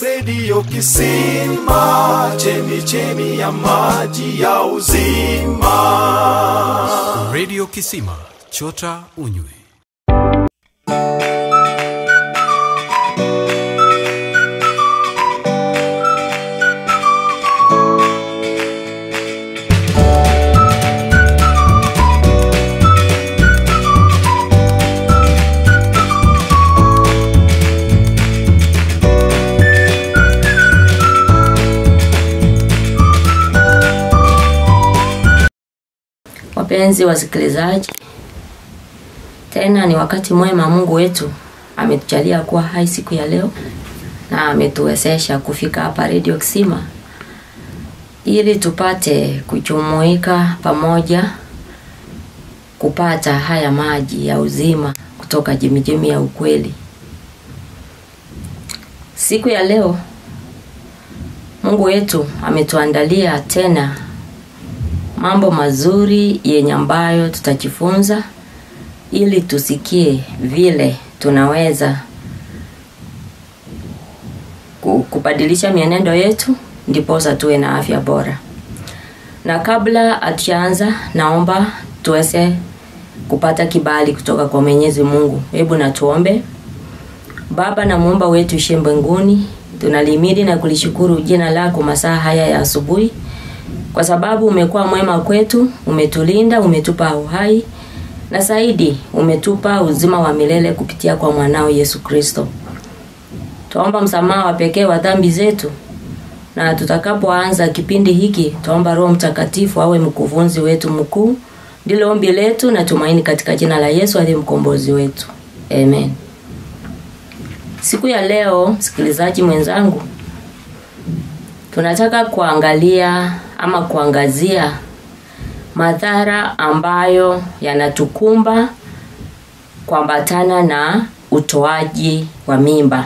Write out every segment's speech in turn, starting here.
redio kisima chemichemi ya maji ya uzima redio kisima chota unywe Wapenzi wasikilizaji, tena ni wakati mwema Mungu wetu ametujalia kuwa hai siku ya leo na ametuwezesha kufika hapa Radio Kisima ili tupate kujumuika pamoja kupata haya maji ya uzima kutoka jimijimi ya ukweli. Siku ya leo Mungu wetu ametuandalia tena mambo mazuri yenye ambayo tutajifunza ili tusikie vile tunaweza ku- kubadilisha mienendo yetu ndiposa tuwe na afya bora na kabla hatujaanza naomba tuweze kupata kibali kutoka kwa mwenyezi mungu hebu na tuombe baba na muumba wetu ishe mbinguni tunalimidi na kulishukuru jina lako masaa haya ya asubuhi kwa sababu umekuwa mwema kwetu umetulinda umetupa uhai na zaidi umetupa uzima wa milele kupitia kwa mwanao yesu kristo twaomba msamaha wa pekee wa dhambi zetu na tutakapoanza kipindi hiki twaomba roho mtakatifu awe mkufunzi wetu mkuu ndilo ombi letu na tumaini katika jina la yesu aliye mkombozi wetu amen siku ya leo msikilizaji mwenzangu tunataka kuangalia ama kuangazia madhara ambayo yanatukumba kuambatana na utoaji wa mimba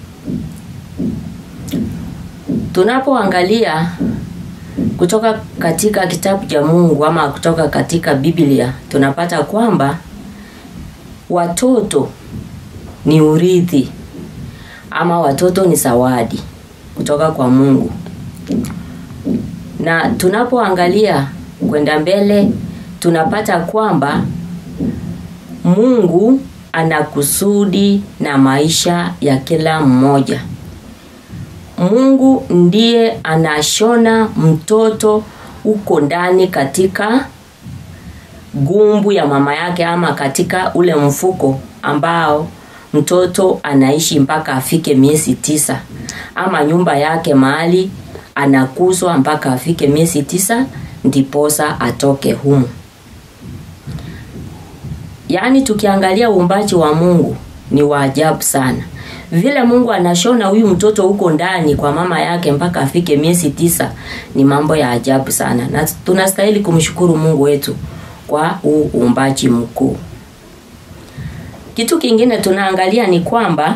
tunapoangalia kutoka katika kitabu cha mungu ama kutoka katika biblia tunapata kwamba watoto ni urithi ama watoto ni zawadi kutoka kwa mungu na tunapoangalia kwenda mbele tunapata kwamba mungu ana kusudi na maisha ya kila mmoja mungu ndiye anashona mtoto huko ndani katika gumbu ya mama yake ama katika ule mfuko ambao mtoto anaishi mpaka afike miezi tisa ama nyumba yake mahali anakuzwa mpaka afike miezi tisa ndiposa atoke humu yaani tukiangalia uumbaji wa mungu ni wa ajabu sana vile mungu anashona huyu mtoto huko ndani kwa mama yake mpaka afike miezi tisa ni mambo ya ajabu sana na tunastahili kumshukuru mungu wetu kwa huu uumbaji mkuu kitu kingine tunaangalia ni kwamba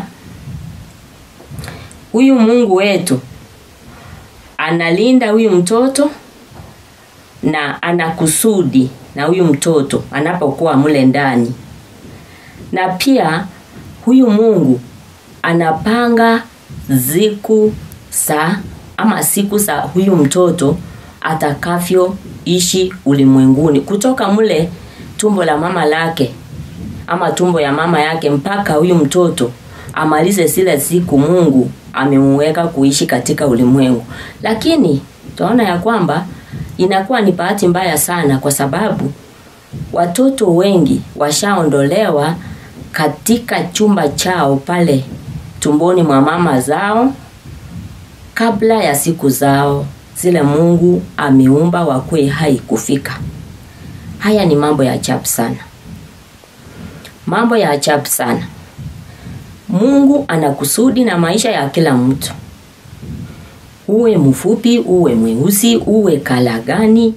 huyu mungu wetu analinda huyu mtoto na ana kusudi na huyu mtoto anapokuwa mle ndani na pia huyu mungu anapanga siku za ama siku za huyu mtoto atakavyoishi ulimwenguni kutoka mle tumbo la mama lake ama tumbo ya mama yake mpaka huyu mtoto amalize zile siku mungu amemuweka kuishi katika ulimwengu lakini tunaona ya kwamba inakuwa ni bahati mbaya sana kwa sababu watoto wengi washaondolewa katika chumba chao pale tumboni mwa mama zao kabla ya siku zao zile mungu ameumba wakuwe hai kufika haya ni mambo ya ajabu sana mambo ya ajabu sana mungu ana kusudi na maisha ya kila mtu uwe mfupi uwe mweusi uwe kala gani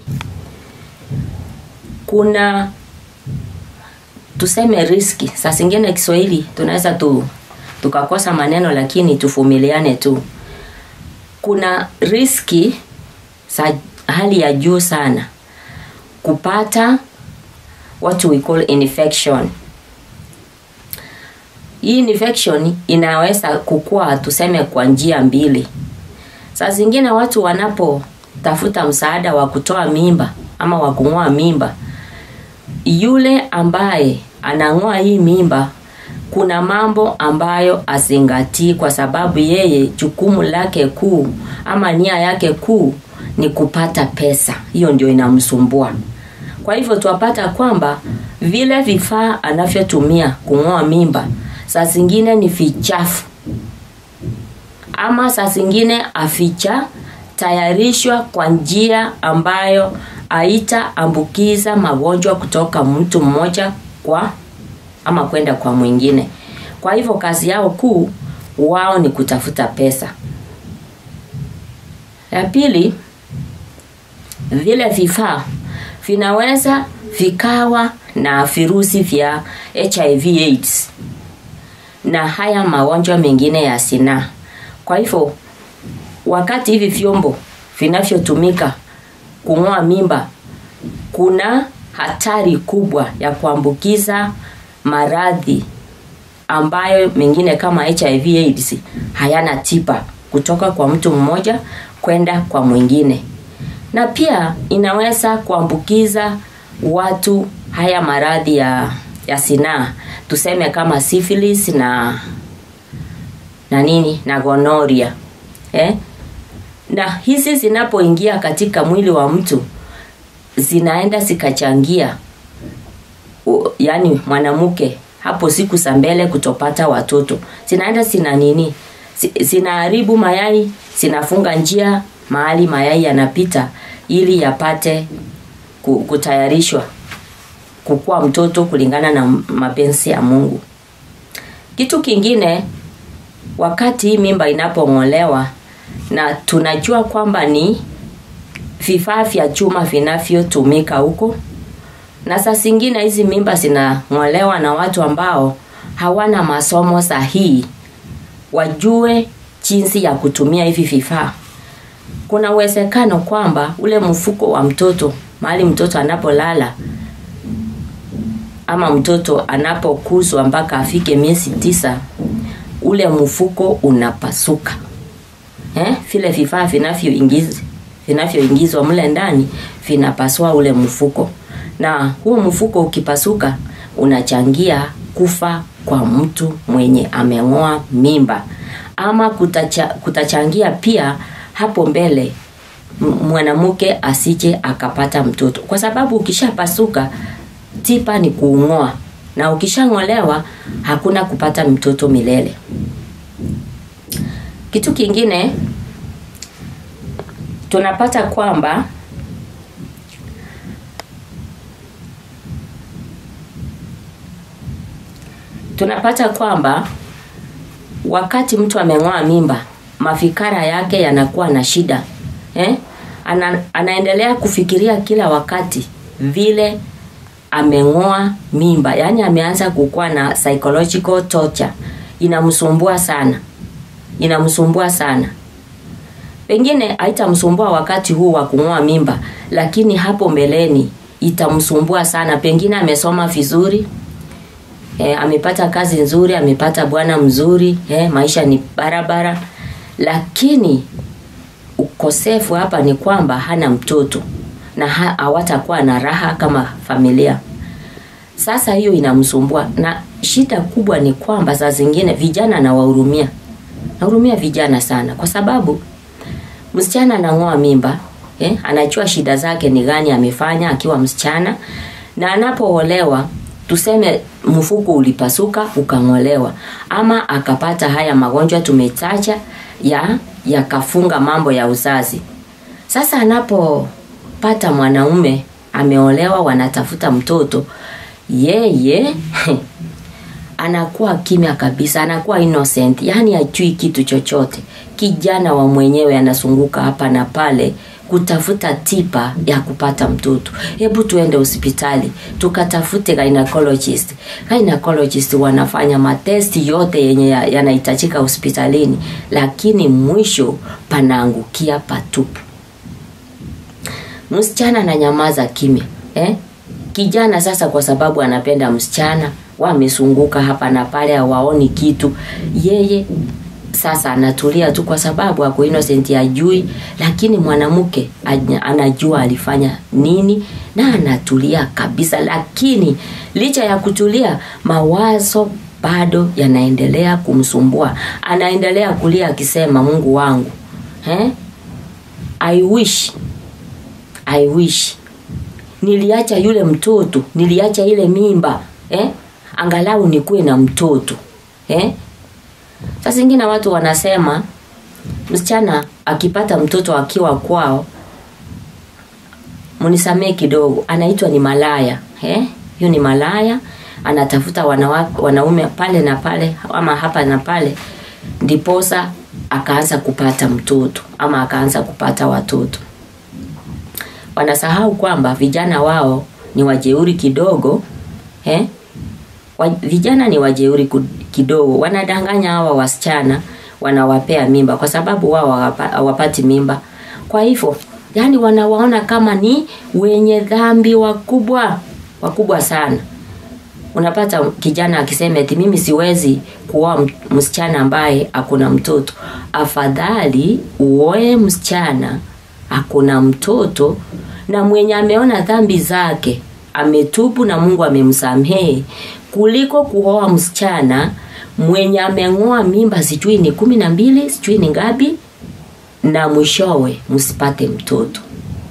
kuna tuseme riski saa zingine kiswahili tunaweza tu tukakosa maneno lakini tuvumiliane tu kuna riski za hali ya juu sana kupata what we call infection hii infection inaweza kukua tuseme kwa njia mbili saa zingine watu wanapotafuta msaada wa kutoa mimba ama wa kung'oa mimba yule ambaye anang'oa hii mimba kuna mambo ambayo azingatii kwa sababu yeye jukumu lake kuu ama nia yake kuu ni kupata pesa hiyo ndio inamsumbua kwa hivyo twapata kwamba vile vifaa anavyotumia kung'oa mimba saa zingine ni vichafu ama saa zingine aficha tayarishwa kwa njia ambayo haitaambukiza magonjwa kutoka mtu mmoja kwa ama kwenda kwa mwingine kwa hivyo kazi yao kuu wao ni kutafuta pesa ya pili vile vifaa vinaweza vikawa na virusi vya hiv aids na haya magonjwa mengine ya sinaa kwa hivyo wakati hivi vyombo vinavyotumika kung'oa mimba kuna hatari kubwa ya kuambukiza maradhi ambayo mengine kama hiv aids hayana tiba kutoka kwa mtu mmoja kwenda kwa mwingine na pia inaweza kuambukiza watu haya maradhi ya ya sinaa tuseme kama syphilis na na nini na gonoria eh? na hizi zinapoingia katika mwili wa mtu zinaenda zikachangia u- yaani mwanamke hapo siku za mbele kutopata watoto zinaenda zina nini zi- zinaharibu mayai zinafunga njia mahali mayai yanapita ili yapate ku- kutayarishwa kukuwa mtoto kulingana na mapenzi ya mungu kitu kingine wakati hii mimba inapong'olewa na tunajua kwamba ni vifaa vya chuma vinavyotumika huko na saa zingine hizi mimba zinang'olewa na watu ambao hawana masomo sahihi wajue jinsi ya kutumia hivi vifaa kuna uwezekano kwamba ule mfuko wa mtoto mahali mtoto anapolala ama mtoto anapokuzwa mpaka afike miezi tisa ule mfuko unapasuka eh? vile vifaa vinavyoingizwa vinavyoingizwa mle ndani vinapasua ule mfuko na huu mfuko ukipasuka unachangia kufa kwa mtu mwenye ameng'oa mimba ama kutacha, kutachangia pia hapo mbele m- mwanamke asije akapata mtoto kwa sababu ukishapasuka tipa ni kuung'oa na ukishang'olewa hakuna kupata mtoto milele kitu kingine tunapata kwamba tunapata kwamba wakati mtu ameng'oa mimba mafikara yake yanakuwa na shida eh? Ana, anaendelea kufikiria kila wakati vile ameng'oa mimba yaani ameanza kukuwa na psychological torture inamsumbua sana inamsumbua sana pengine haitamsumbua wakati huu wa kung'oa mimba lakini hapo mbeleni itamsumbua sana pengine amesoma vizuri e, amepata kazi nzuri amepata bwana mzuri e, maisha ni barabara lakini ukosefu hapa ni kwamba hana mtoto na ha- hawatakuwa na raha kama familia sasa hiyo inamsumbua na shida kubwa ni kwamba saa zingine vijana nawahurumia nahurumia vijana sana kwa sababu msichana anang'oa mimba eh, anajua shida zake ni gani amefanya akiwa msichana na anapoolewa tuseme mfuko ulipasuka ukang'olewa ama akapata haya magonjwa tumetaja ya yakafunga mambo ya uzazi sasa anapopata mwanaume ameolewa wanatafuta mtoto yeye anakuwa kimya kabisa anakuwa innocent yani ajui kitu chochote kijana wa mwenyewe anazunguka hapa na pale kutafuta tipa ya kupata mtoto hebu tuende hospitali tukatafute gynecologist gynecologist wanafanya matesti yote yenye ya- yanahitajika hospitalini lakini mwisho panaangukia patupu msichana ananyamaza kimya eh? kijana sasa kwa sababu anapenda msichana wamesunguka hapa na pale hawaoni kitu yeye sasa anatulia tu kwa sababu ako innocent ajui lakini mwanamke anya- anajua alifanya nini na anatulia kabisa lakini licha ya kutulia mawazo bado yanaendelea kumsumbua anaendelea kulia akisema mungu wangu eh? i wish i wish niliacha yule mtoto niliacha ile mimba eh? angalau nikuwe na mtoto eh? saa zingine watu wanasema msichana akipata mtoto akiwa kwao mnisamee kidogo anaitwa ni malaya eh? hiyo ni malaya anatafuta wanawa, wanaume pale na pale ama hapa na pale ndiposa akaanza kupata mtoto ama akaanza kupata watoto wanasahau kwamba vijana wao ni wajeuri kidogo eh? wa, vijana ni wajeuri ku- kidogo wanadanganya hawa wasichana wanawapea mimba kwa sababu wao hawapa- hawapati mimba kwa hivyo yani wanawaona kama ni wenye dhambi wakubwa wakubwa sana unapata kijana akisema eti mimi siwezi kuoa m- msichana ambaye akuna mtoto afadhali uoe msichana akuna mtoto na mwenye ameona dhambi zake ametubu na mungu amemsamehe kuliko kuoa msichana mwenye ameng'oa mimba sijui ni kumi na mbili sijui ni ngapi na mwishowe msipate mtoto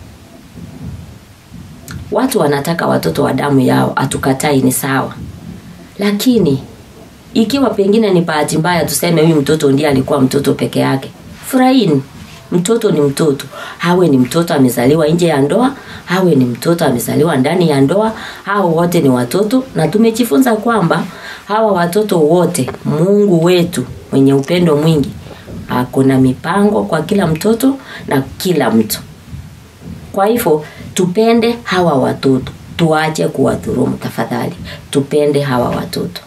watu wanataka watoto wa damu yao hatukatai ni sawa lakini ikiwa pengine ni bahati mbaya tuseme huyu mtoto ndiye alikuwa mtoto peke yake furahini mtoto ni mtoto awe ni mtoto amezaliwa nje ya ndoa awe ni mtoto amezaliwa ndani ya ndoa hao wote ni watoto na tumejifunza kwamba hawa watoto wote mungu wetu mwenye upendo mwingi akona mipango kwa kila mtoto na kila mtu kwa hivyo tupende hawa watoto tuache kuwadhurumu tafadhali tupende hawa watoto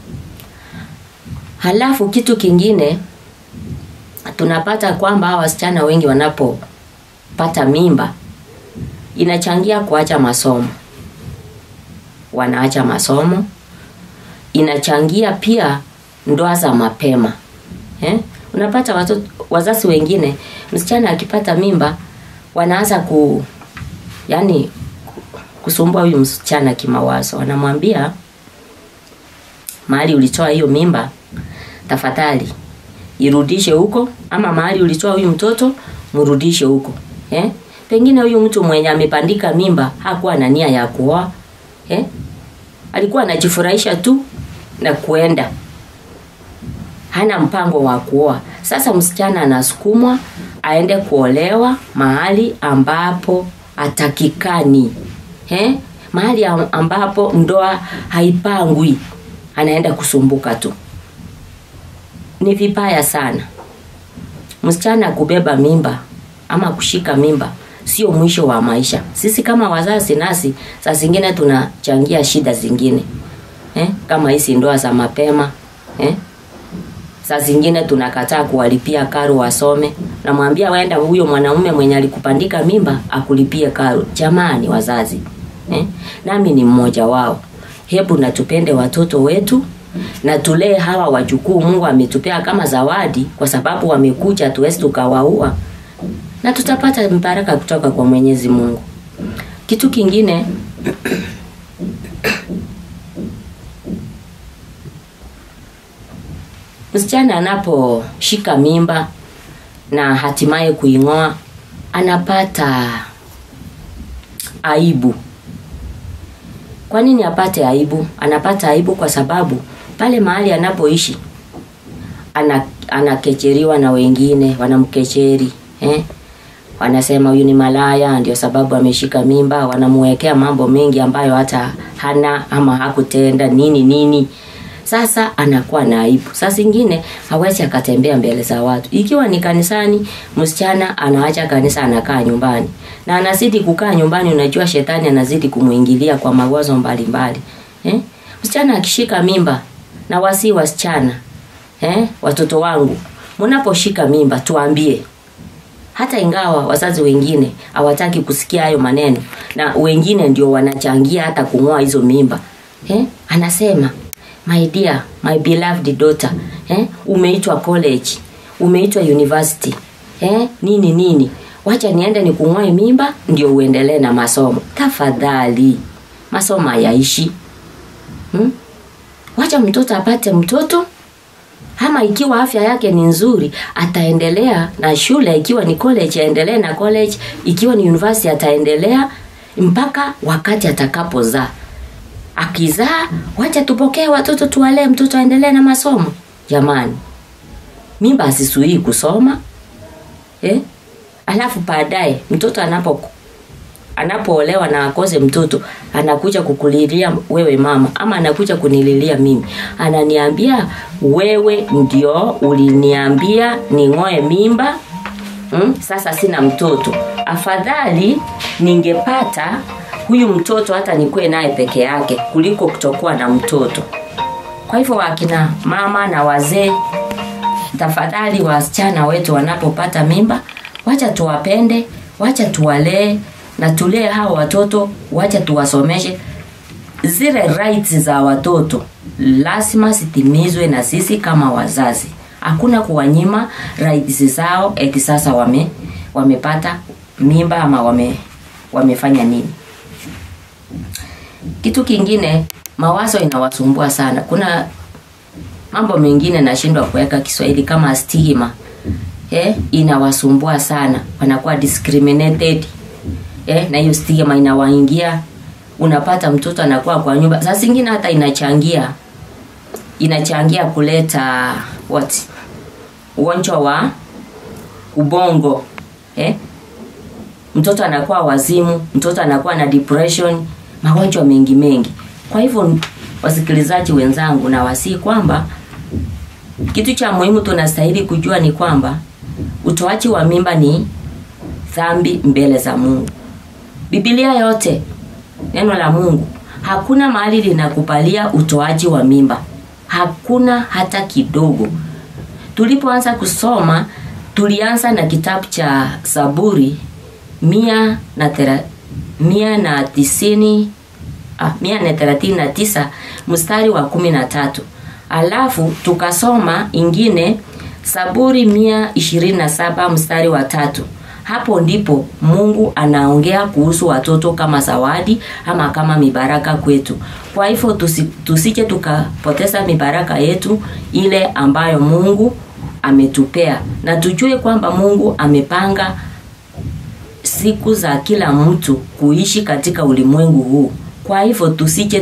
halafu kitu kingine tunapata kwamba hawa wasichana wengi wanapopata mimba inachangia kuacha masomo wanaacha masomo inachangia pia ndoa za mapema eh? unapata watoto, wazazi wengine msichana akipata mimba wanaanza ku yani kusumbua huyu msichana kimawazo wanamwambia mahali ulitoa hiyo mimba tafadhali irudishe huko ama mahali ulitoa huyu mtoto mrudishe huko eh? pengine huyu mtu mwenye amepandika mimba hakuwa na nia ya kuoa eh? alikuwa anajifurahisha tu na kuenda hana mpango wa kuoa sasa msichana anasukumwa aende kuolewa mahali ambapo atakikani eh? mahali am- ambapo ndoa haipangwi anaenda kusumbuka tu ni vibaya sana msichana kubeba mimba ama kushika mimba sio mwisho wa maisha sisi kama wazazi nasi saa zingine tunachangia shida zingine eh? kama hizi ndoa za mapema eh? saa zingine tunakataa kuwalipia karo wasome namwambia waenda huyo mwanaume mwenye alikupandika mimba akulipie karo jamani wazazi eh? nami ni mmoja wao hebu natupende watoto wetu na tulee hawa wajukuu mungu ametupea kama zawadi kwa sababu wamekuja tuwezi tukawaua na tutapata mbaraka kutoka kwa mwenyezi mungu kitu kingine msichana anaposhika mimba na hatimaye kuing'oa anapata aibu kwa nini apate aibu anapata aibu kwa sababu pale mahali anapoishi ana, anakecheriwa na wengine wanamkecheri eh? wanasema huyu ni malaya ndio sababu ameshika mimba wanamuwekea mambo mengi ambayo hata hana ama hakutenda nini nini sasa anakuwa na aibu saa zingine hawezi akatembea mbele za watu ikiwa ni kanisani msichana anaacha kanisa anakaa nyumbani na anazidi kukaa nyumbani unajua shetani anazidi kumwingilia kwa mawazo mbalimbali eh? msichana akishika mimba na wasi wasichana eh? watoto wangu mnaposhika mimba tuambie hata ingawa wazazi wengine hawataki kusikia hayo maneno na wengine ndio wanachangia hata kung'oa hizo mimba eh? anasema my dear my beloved daughter eh? umeitwa college umeitwa university eh? nini nini wacha niende nikung'oe mimba ndio uendelee na masomo tafadhali masomo hayaishi hmm? wacha mtoto apate mtoto ama ikiwa afya yake ni nzuri ataendelea na shule ikiwa ni college aendelee na college ikiwa ni university ataendelea mpaka wakati atakapozaa akizaa wacha tupokee watoto tuwalee mtoto aendelee na masomo jamani mimba asisuii kusoma eh? alafu baadaye mtoto anapo anapoolewa na akose mtoto anakuja kukulilia wewe mama ama anakuja kunililia mimi ananiambia wewe ndio uliniambia ning'oe mimba mm? sasa sina mtoto afadhali ningepata huyu mtoto hata nikuwe naye peke yake kuliko kutokuwa na mtoto kwa hivyo wakina mama na wazee tafadhali wasichana wetu wanapopata mimba wacha tuwapende wacha tuwalee na tulee hao watoto wacha tuwasomeshe zile rights za watoto lazima zitimizwe na sisi kama wazazi hakuna kuwanyima rights zao eti sasa wame wamepata mimba ama wame wamefanya nini kitu kingine mawazo inawasumbua sana kuna mambo mengine nashindwa kuweka kiswahili kama stigma eh, inawasumbua sana wanakuwa discriminated eh, na hiyo stigma inawaingia unapata mtoto anakuwa kwa nyumba saa zingine hata inachangia inachangia kuleta what ugonjwa wa ubongo eh? mtoto anakuwa wazimu mtoto anakuwa na depression magonjwa mengi mengi kwa hivyo wasikilizaji wenzangu na wasii kwamba kitu cha muhimu tunastahili kujua ni kwamba utoaji wa mimba ni dhambi mbele za mungu bibilia yote neno la mungu hakuna mahali linakubalia utoaji wa mimba hakuna hata kidogo tulipoanza kusoma tulianza na kitabu cha zaburi mia na, tera, mia na tisini ah, mia na thelathini na tisa mstari wa kumi na tatu alafu tukasoma ingine saburi mia ishirini na saba mstari wa tatu hapo ndipo mungu anaongea kuhusu watoto kama zawadi ama kama mibaraka kwetu kwa hivyo tusi, tusije tukapoteza mibaraka yetu ile ambayo mungu ametupea na tujue kwamba mungu amepanga siku za kila mtu kuishi katika ulimwengu huu kwa hivyo tusije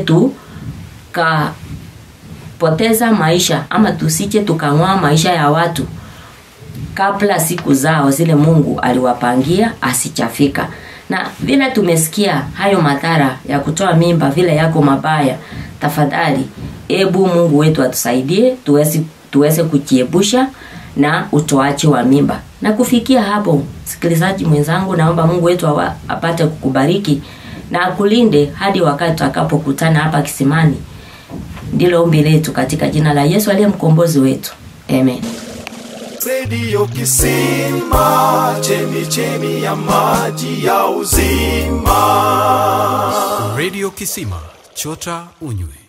tukapoteza maisha ama tusije tukang'oa maisha ya watu kabla siku zao zile mungu aliwapangia asichafika na vile tumesikia hayo madhara ya kutoa mimba vile yako mabaya tafadhali ebu mungu wetu atusaidie tuweze, tuweze kujiepusha na utoaji wa mimba na kufikia hapo msikilizaji mwenzangu naomba mungu wetu awa, apate kukubariki na akulinde hadi wakati tutakapokutana hapa kisimani ndilo ombi letu katika jina la yesu aliye mkombozi wetu amen redio kisima chemichemi ya maji ya uzima redio kisima chota unywe